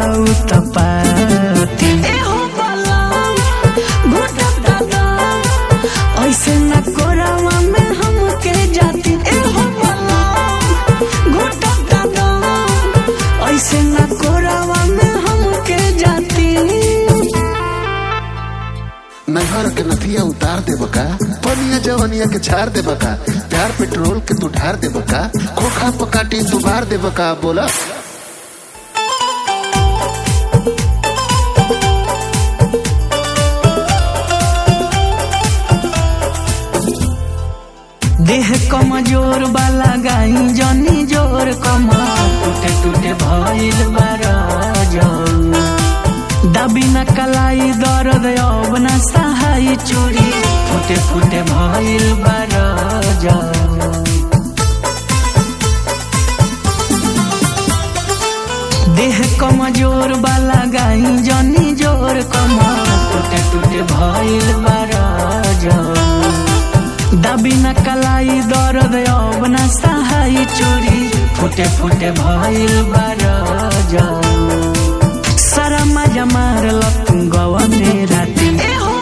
उत्पाती एहो बलम घुटत दादा ऐसे न कोरावा में हमके जाती एहो बलम घुटत दादा ऐसे न कोरावा में हमके जाती नहर के नथिया उतार दे बका पनिया जवनिया के झाड़ दे बका प्यार पेट्रोल के तू ढार दे बका खोखा पकाटी तू बार दे बका बोला देह कमजोर वाला गाई जनी जोर कमर टूटे टूटे भइल बारा जाऊ दबी न कलाई दर्द अब न सहाय चोरी फुटे फुटे भइल बारा जाऊ देह कमजोर वाला गाई जनी जोर कमर टूटे टूटे भइल बारा जाऊ दबी न कलाई दर्द अब न सहाय चोरी फुटे फुटे भइल बारा जाऊ सारा मजा मारल तू गवा मेरा दिन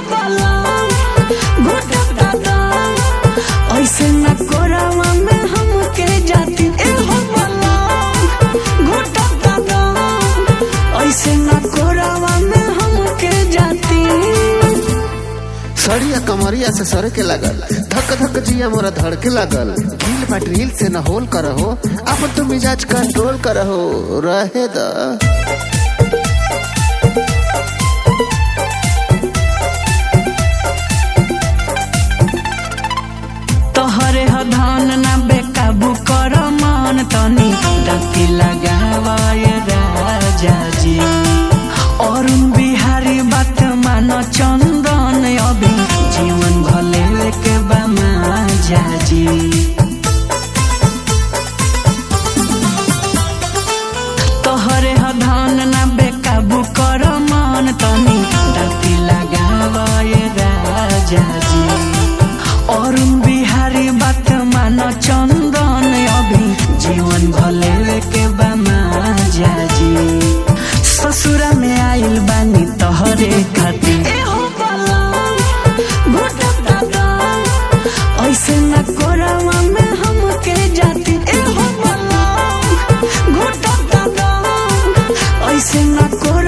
ऐसे न कोरावा में हमके जाती एहो बलम घुटत दादा ऐसे न कोरावा में हमके जाती सड़िया कमरिया से सर के लागल धक धक जिया मोरा धड़ के लागल ढील पटरील से न होल करहो अब तो मिजाज कंट्रोल करहो रहे द तोहरे ह धान ना बेकाबू कर मन तनी डकी लगावाय राजा जी अरुण बिहारी बात मान चंदन अभी जीवन भले के बामा जाजी तोहरे ह धान ना बेकाबू कर मन तनी डकी लगावाय राजा जी अरुण बिहारी बात मान चंदन अभी जीवन भले के बामा जाजी ससुरा में आइल बानी तोहरे खातिर ऐसे न कोरावा में हमके जाती एहो बलम घुटत दादा ऐसे न कोरा